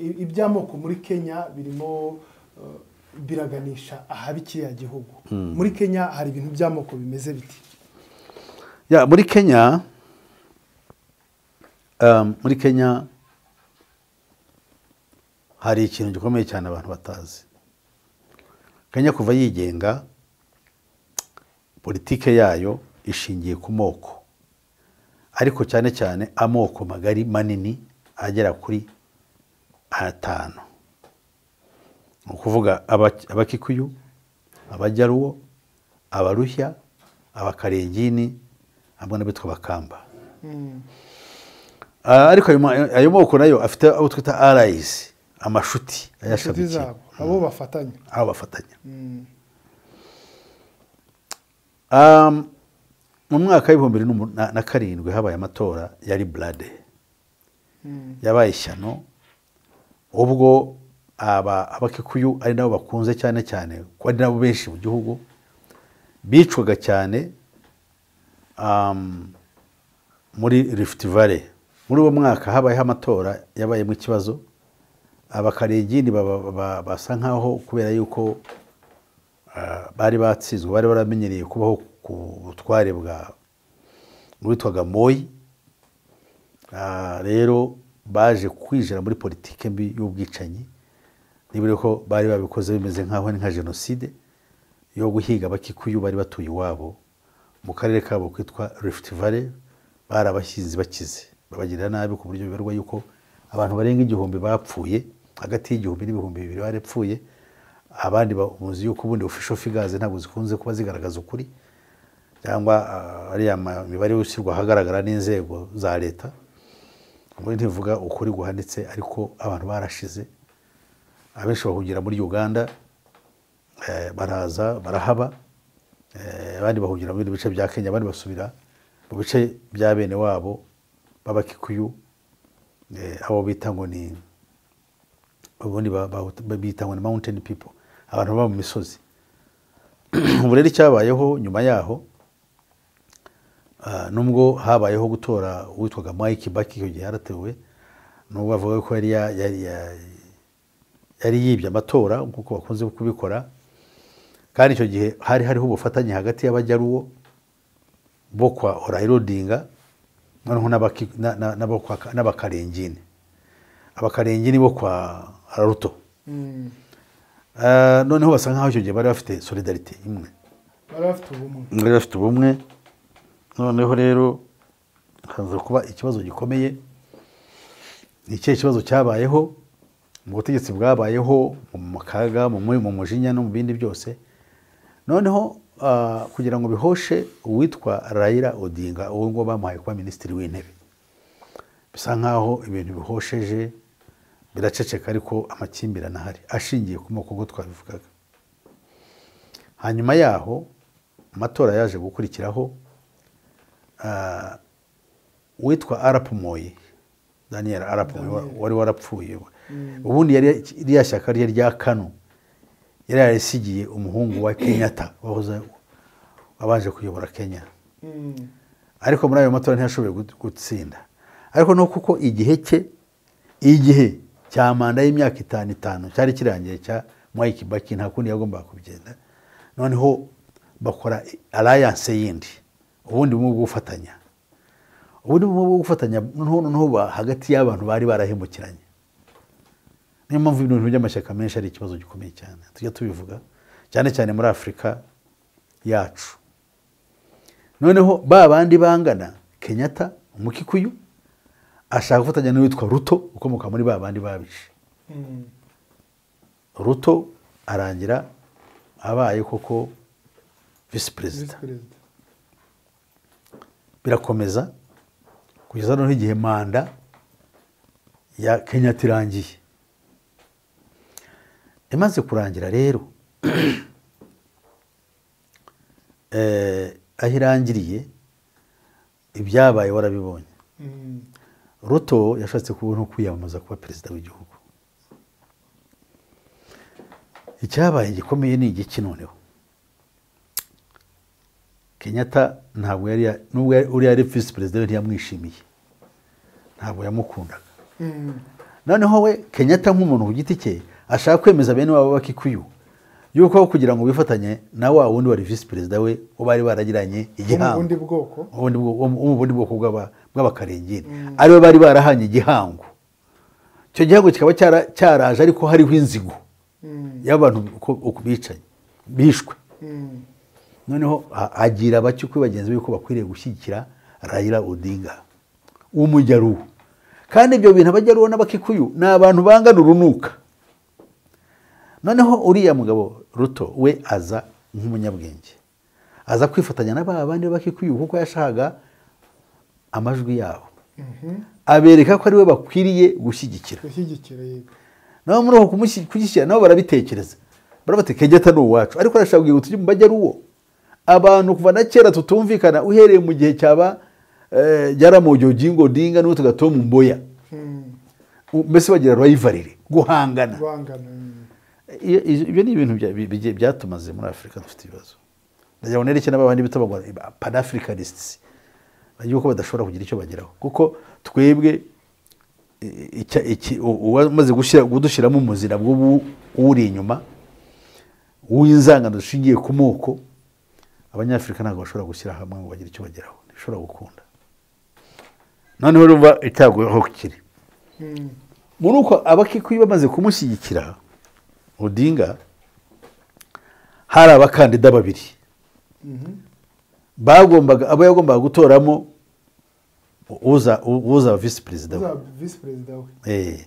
iby'amoko muri kenya birimo biraganisha ahaba ikiriya gihugu muri kenya hari ibintu by'amoko bimeze biti ya muri kenya um, muri kenya hari ikintu gikomeye cyane abantu batazi kenya kuva yigenga politike yayo ishingiye ku moko ariko cyane cyane amoko magari manini agera kuri atanu ni ukuvuga abakikuyu abajyaruwo abarushya abakarengini hamwe n'abitwa abakamba ariko ayo moko nayo afite abo twita arayizi amashuti ayashamikiye abo bafatanya abo bafatanya mu mwaka w'ibihumbi bibiri na karindwi habaye amatora yari burade yabaye ishyano ubwo abakikuyu ari nabo bakunze cyane cyane ko ari nabo benshi mu gihugu bicwaga cyane muri rifuti vare muri uwo mwaka habayeho amatora yabayemo ikibazo abakarengini basa nkaho kubera yuko bari batsinzwe bari baramenyereye kubaho ku butware bwa witwaga moyi rero baje kwinjira muri politiki mbi y'ubwicanyi niba ko bari babikoze bimeze nkaho ni nka jenoside yo guhiga abakikuyu bari batuye iwabo mu karere kabo kitwa rifuti vare bari abashyizi bakize babagirira nabi ku buryo bibarwa yuko abantu barenga igihumbi bapfuye hagati y'igihumbi n'ibihumbi bibiri barapfuye abandi bamuzi yuko ubundi ofisho figazi ntabwo zikunze kuba zigaragaza ukuri cyangwa ariya mibare ushyirwa ahagaragara n'inzego za leta muri ntivuga ukuri guhanitse ariko abantu barashize abenshi bahungira muri uganda baraza barahaba abandi bahungira mu bindi bice bya kenya abandi basubira mu bice bya bene wabo b'abakikuyu abo bita ngo ni ubundi bita ngo ni mawunteni pipo abantu baba mu misozi ubu rero icyabayeho nyuma yaho nubwo habayeho gutora uwitwaga mike baki icyo gihe yaratewe nubwo bavuga ko yari yibye amatora nk'uko bakunze kubikora kandi icyo gihe hari hariho ubufatanye hagati y'abajyaruwo bo kwa orayirodinga noneho n'abakarengini abakarengini bo kwa ruto noneho basa nkaho icyo gihe bari bafite solidarite imwe bari bafite ubumwe noneho rero haza kuba ikibazo gikomeye ni ikihe kibazo cyabayeho mu butegetsi bwabayeho mu kaga mu mujinya no mu bindi byose noneho kugira ngo bihoshe uwitwa rayira odinga uwo nguwo bamuhaye kuba minisitiri w'intebe bisa nkaho ibintu bihosheje biraceceka ariko amakimbirane ahari ashingiye ku moko ubwo twabivugaga hanyuma yaho amatora yaje gukurikiraho witwa arapumoyi daniel arapumoyi wari warapfuye ubundi iriya shyaka rye rya kano yari yarisigiye umuhungu wa kenyatta wabanje kuyobora kenya ariko muri ayo matora ntiyashoboye gutsinda ariko ni kuko igihe cye igihe cya manda y'imyaka itanu itanu cyari kirangiye cya mike baki nta kundi yagombaga kugenda noneho bakora arayanse yindi ubundi bumwe bwo gufatanya ubundi bumwe bwo gufatanya noneho hagati y'abantu bari barahemukiranye niyo mpamvu ibintu by'amashyaka menshi ari ikibazo gikomeye cyane tujya tubivuga cyane cyane muri afurika yacu noneho ba bandi bangana kenyatta umukikuyu ashaka gufatanya n'uwitwa ruto ukomoka muri ba bandi babishe ruto arangira abaye koko visi perezida birakomeza kugeza noneho igihe manda ya kenyatta irangiye imaze kurangira rero aho irangiriye ibyabaye warabibonye ruto yashatse kubona kwiyamamaza kuba perezida w'igihugu icyabaye gikomeye ni igiki noneho kenyatta ntabwo yari nubwo uriya ari visi perezida we ntiyamwishimiye ntabwo yamukundaga noneho we kenyatta nk'umuntu ku giti cye ashaka kwemeza bene wabo bakikuyu yuko kugira ngo bifatanye na wa wundi wari visi perezida we wo bari baragiranye mu igihango bundi bwoko ubundi bwo- wo mu bundi bwoko bw'aba- bw'abakarengeri aribo bari barahanye igihango icyo gihango kikaba cyara- cyaraje ariko hariho inzigo Mm. y'abantu uko uko bicanye bishwe Mm. noneho ha- agira bake kuri bagenzi be yuko bakwiriye gushyigikira rayira odinga w'umujyaruhu kandi ibyo bintu abajyaruhu n'abakikuyu ni abantu bangana urunuka noneho uriya mugabo ruto we aza nk'umunyabwenge aza kwifatanya na ba bandi b'abakikuyu kuko yashakaga amajwi yabo abereka ko ari we bakwiriye gushyigikira gushyigikira yego nawe muri uko kumushyi- kugishyira nabo barabitekereza barabati kegeta ni uwacu ariko arashaka kugira ngo tujye mu bajyaruwo abantu kuva na kera tutumvikana uhereye mu gihe cyaba eh, Jaramogi Oginga Odinga n'uwo tugatoma mboya Mm. mbese bagira rivalry guhangana bangana mm. iyo- iyo- ibyo ni ibintu bya- bi- bigiye- byatumaze muri afurika dufite ibibazo ndagira ngo nereke n'abandi bita panafricanistes yuko badashobora kugira icyo bageraho kuko twebwe i- icya- iki- u- uwamaze gushyira- kudushyiramo umuzira bw'ubu uri inyuma w'inzangano dushingiye ku moko abanyafurika ntabwo bashobora gushyira hamwe ngo bagire icyo bageraho ntibishobora gukunda noneho urumva icyago aho kiri Mm. muri uko abakikuyu bamaze kumushyigikira odinga hari abakandida babiri bagombaga abo yagombaga gutoramo uza uza visi perezida we uzaba visi perezida we Eh,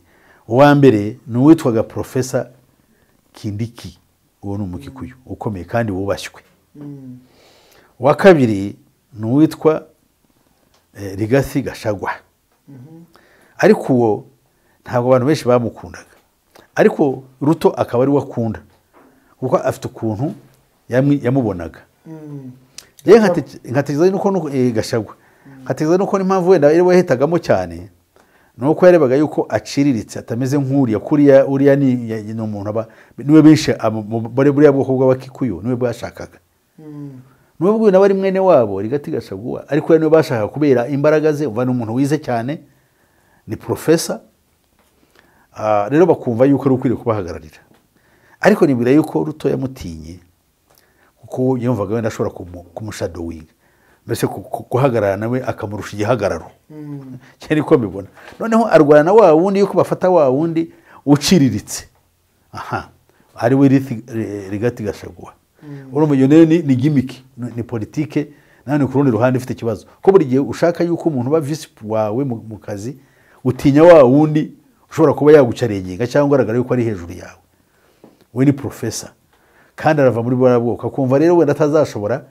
uwa mbere ni uwitwaga porofesa kindiki uwo ni umukikuyu ukomeye kandi wubashywe Mm. uwa kabiri ni uwitwa eh, rigasi gashagwa ariko uwo ntabwo abantu benshi bamukundaga ariko ruto akaba ari we akunda kuko afite ukuntu yamwi- yamubonaga Mm. rero nkate- nkatekereza nuko nuko- eh, gashagwa nkatekereza nuko n'impamvu wenda ariwe wahitagamo cyane ni uko yarebaga yuko aciriritse atameze nk'uriya kuriya uriya ni ya- ni umuntu aba niwe benshi abo- mu- muri buriya bwoko bw'abakikuyu niwe bwashakaga Mm. nubwo uyu nawe ari mwene wabo rigati gashaguwa ariko we niwe bashaka kubera imbaraga ze umva ni umuntu wize cyane ni porofesa Ah, rero bakumva yuko ari ukwiriye kubahagararira ariko nibwira yuko ruto yamutinye kuko yumvaga wenda ashobora kumu- kumushadowinga mbese ku- ku- guhagarara nawe akamurusha igihagararo Mm. cyane ko mbibona noneho arwana na wa wundi yuko bafata wa wundi uciriritse aha ari we Rithi- Ri- rigati gashaguha urumva iyo nayo ni ni gimmick ni ni politike nani ku rundi ruhande ifite ikibazo ko buri gihe ushaka yuko umuntu uba visi wawe mu mu kazi utinya wa wundi ushobora kuba yagucarengenga cyangwa agaragara yuko ari hejuru yawe we ni porofesa kandi arava muri buriya bwoko akumva rero wenda atazashobora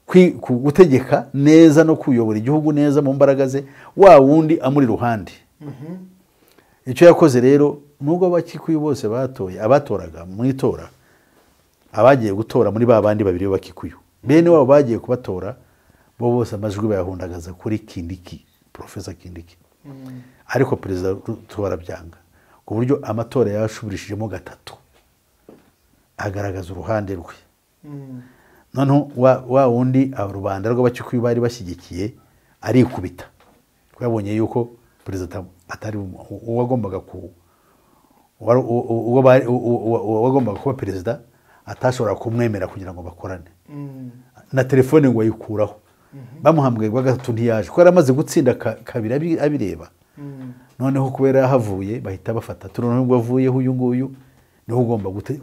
kwi- ku- gutegeka neza no kuyobora igihugu neza mu mbaraga ze wa wundi amuri iruhande icyo yakoze rero nubwo abakikuyu bose batoye abatoraga mu itora abagiye gutora muri ba bandi babiri b'abakikuyu bene wabo bagiye kubatora bo bose amajwi bayahundagaza kuri kindiki porofesa kindiki ariko perezida Ruto arabyanga ku buryo amatora yashubirishijemo gatatu agaragaza uruhande rwe Mm. noneho wa, wa wundi aba- rubanda rw'abakikuyu bari bashyigikiye arikubita kuko yabonye yuko perezida atari umu- u- uwagombaga ku uwari- u- u- uwo bari- u- u- uwa- uwagombaga kuba perezida atashobora kumwemera kugira ngo bakorane Mm. na telefone ngo ayikuraho bamuhambwe rwa gatatu ntiyaje kuko yari amaze gutsinda ka- kabiri abi- abireba Mm. noneho kubera yahavuye bahita bafata turabona nubwo avuyeho uyu nguyu niho ugomba gute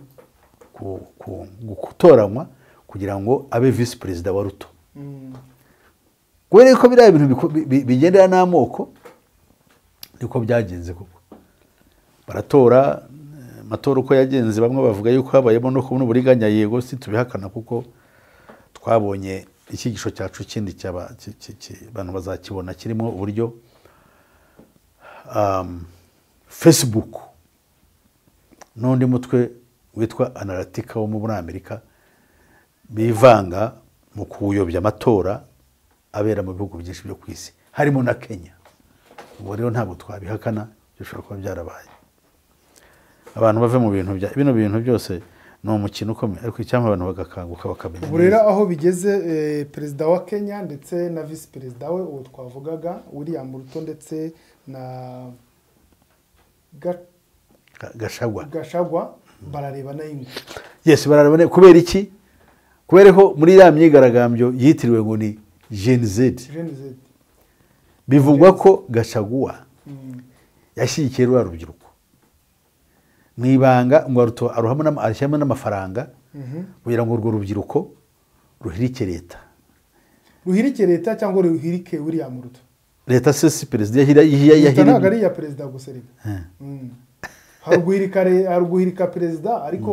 ku- ku- gu- gutoranywa kugira ngo abe visi perezida wa ruto Mm. kubera ko biriya bintu biko- bi- bi- bigendera n'amoko niko byagenze koko baratora eh, amatora uko yagenze bamwe bavuga yuko habayemo no kubona uburiganya yego si tubihakana kuko twabonye icyigisho cyacu kindi cyaba- ki- ki- ki- abantu bazakibona kirimo uburyo um, facebook n'undi mutwe witwa anaratika wo muri amerika bivanga mu kuyobya amatora abera mu bihugu byinshi byo ku isi harimo na kenya ubu rero ntabwo twabihakana bishobora kuba byarabaye abantu bave mu bintu bya bino bintu byose ni umukino ukomeye ariko icyampa abantu bagakanguka bakamenya ubu rero neza. aho bigeze eh, perezida wa kenya ndetse na visi perezida we uwo twavugaga william ruto ndetse na ga- Ga- gashagwa gashagwa barareba nayingwe yes bararabone kubera iki kubera ko muri iriya myigaragambyo yitiriwe ngo ni gen z Gen Z. bivugwa ko gashaguwa yashyigikiye ruriya rubyiruko mu ibanga ngo aruto- aruhamo n'ama- arushyiramo n'amafaranga kugira ngo urwo rubyiruko ruhirike leta ruhirike leta cyangwa ruhirike william ruto leta se si perezida yahira- yahi- leta ntabwo ari yahirimo iya perezida gusa reka Mm. Hari uguhirika re- hari uguhirika perezida ariko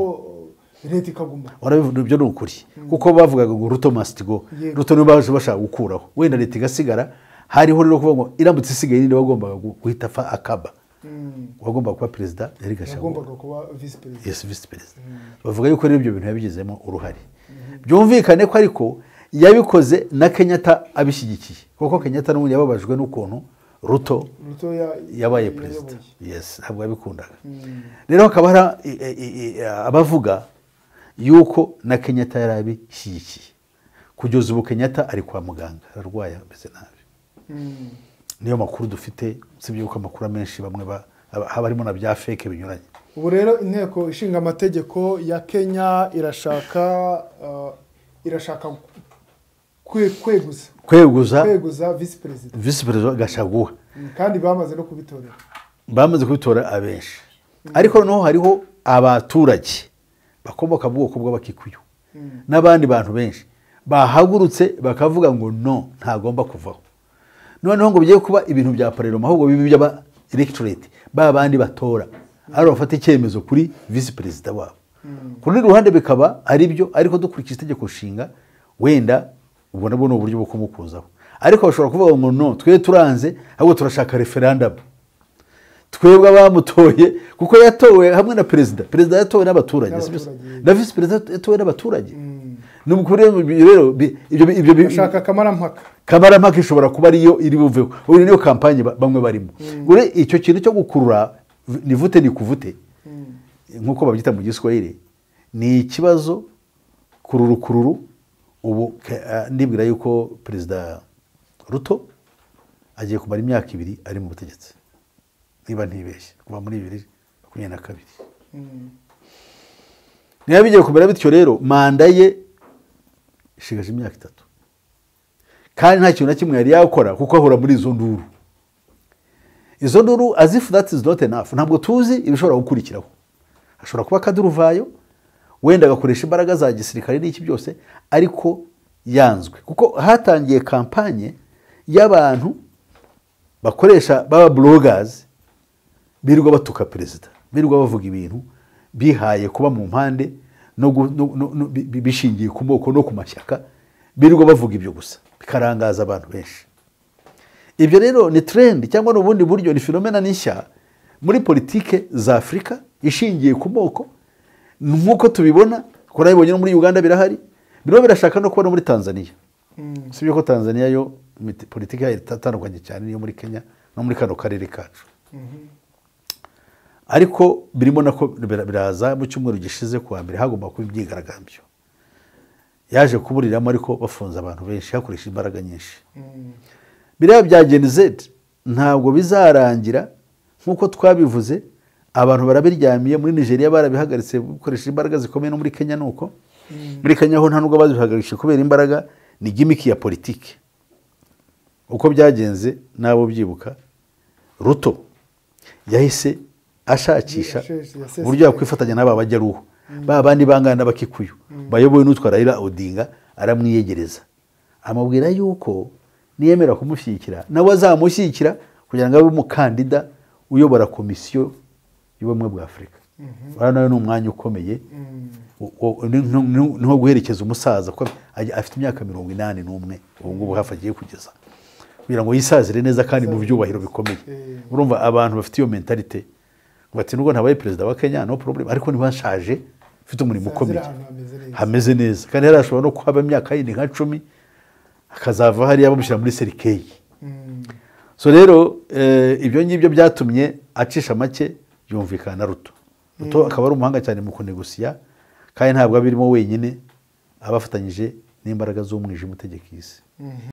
leta ikaguma urabivuga ibyo ni ukuri kuko bavugaga ngo ruto must go Yego. ruto niba baje bashaka gukuraho wenda leta igasigara hariho rero kuvuga ngo iramutse isigaye ninde wagombaga gu- guhita apfa akaba Mm. uwagombaga kuba perezida yari gashagwa yagombaga kuba visi perezida yesi visi perezida bavuga yuko rero ibyo bintu yabigizemo uruhare byumvikane ko ariko yabikoze na kenyatta abishyigikiye kuko kenyatta n'ubundi yababajwe n'ukuntu ruto ruto ya- yabaye yayoboye. perezida yesi ntabwo yabikundaga Mm. rero hakaba hari i- i- i- abavuga yuko na kenyatta yari abishyigikiye kugeza ubu kenyatta ari kwa muganga ararwaye ameze nabi Mm. niyo makuru dufite usibye yuko amakuru amenshi bamwe ba- haba haba harimo na bya feke binyuranye ubu rero inteko ishinga amategeko ya kenya irashaka uh, irashaka kwe- kweguza kweguza kweguza visi perezida visi perezida gashaguha Mm, kandi bamaze no kubitorera bamaze kubitora abenshi ariko noneho hariho abaturage bakomoka mu bwoko bw'abakikuyu Mm. n'abandi bantu benshi bahagurutse bakavuga ngo no ntagomba kuvaho noneho ngo bigiye kuba ibintu bya pararoma ahubwo bibe iby'aba electorate ba bandi batora ari bafata icyemezo kuri visi perezida wabo ku rundi ruhande bikaba ari byo ariko dukurikije itegeko nshinga wenda ubwo nabwo ni uburyo bwo kumukuzaho ariko bashobora kuvuga ngo no twe turanze ahubwo turashaka referandamu twebwe abamutoye kuko yatowe hamwe na perezida perezida yatowe n'abaturage si byo se? N'abaturage. na visi perezida yatowe n'abaturage ni ukuri rero bi- ibyo bi- ibyo bi- bashaka kamarampaka kamarampaka ishobora kuba ariyo iri buveho ubu niyo kampanye ba- bamwe barimo ure icyo kintu cyo gukurura v- ni vute ni kuvute nk'uko babyita mu giswahili ni ikibazo kururukururu ubu ke- ah, ndibwira yuko perezida ruto agiye kumara imyaka ibiri ari mu butegetsi niba ntibeshye kuva muri bibiri makumyabiri na kabiri Mm. niba bigiye kumera bityo rero manda ye ishigaje imyaka itatu kandi nta kintu na kimwe yari yakora kuko ahora muri izo nduru izo nduru as if that is not enough ntabwo tuzi ibishobora gukurikiraho ashobora kuba akaduruvayo wenda agakoresha imbaraga za gisirikare n'iki byose ariko yanzwe kuko hatangiye kampanye y'abantu bakoresha baba bloggers birirwa batuka perezida birirwa bavuga ibintu bihaye kuba mu mpande no gu- no- no- no- bi- bi- bishingiye ku moko no ku mashyaka birirwa bavuga ibyo gusa bikarangaza abantu benshi ibyo rero ni trend cyangwa ni ubundi buryo ni filomena n'ishya muri politike za afurika ishingiye ku moko nk'uko tubibona kurabibonye no muri uganda birahari birimo birashaka no kuba no muri tanzania Mm. si byo ko tanzania yo imiti- politiki yayo itatandukanye cyane n'iyo muri kenya no muri kano karere kacu Mhm. ariko birimo nako bira- biraza mu cyumweru gishize kuwa mbere hagomba kuba imyigaragambyo yaje kuburiramo ariko bafunze abantu benshi hakoresha imbaraga nyinshi Mm. biriya bya Gen Z ntabwo bizarangira nk'uko twabivuze abantu barabiryamiye muri nigeria barabihagaritse gukoresha imbaraga zikomeye no muri kenya nuko muri kenya ho nta nubwo bazihagaritse kubera imbaraga ni gimiki ya politiki uko byagenze nabo byibuka ruto yahise ashakisha Yasheshe- yasesekaye. uburyo yakwifatanya n'aba bajyaruhu ba bandi bangana n'abakikuyu bayobowe n'utwa rayira odinga aramwiyegereza amubwira yuko niyemera kumushyigikira nawe azamushyigikira kugira ngo abe umukandida uyobora komisiyo y'ubumwe bwa afurika uriya nawe ni umwanya ukomeye Mm. wo- wo- ni- ni- ni- ni nko guherekeza umusaza kuko aj- afite imyaka mirongo inani n'umwe ubu ngubu hafi agiye kugeza kugira ngo yisazire neza kandi mu byubahiro bikomeye Eh. urumva abantu bafite iyo mentalite ngo ati nubwo ntabaye perezida wa kenya no problem ariko ntibashaje mfite umurimo Azira ukomeye ahantu hameze neza. hameze neza kandi yarashobora no kuhaba imyaka yindi nka cumi akazava hariya bamushyira muri serikeyi Mm. so rero eh, ibyo ngibyo byatumye acisha make yumvikana na ruto ruto akaba ari umuhanga cyane mu kunegusiya kandi ntabwo abirimo wenyine abafatanyije n'imbaraga z'umwijima utegeka isi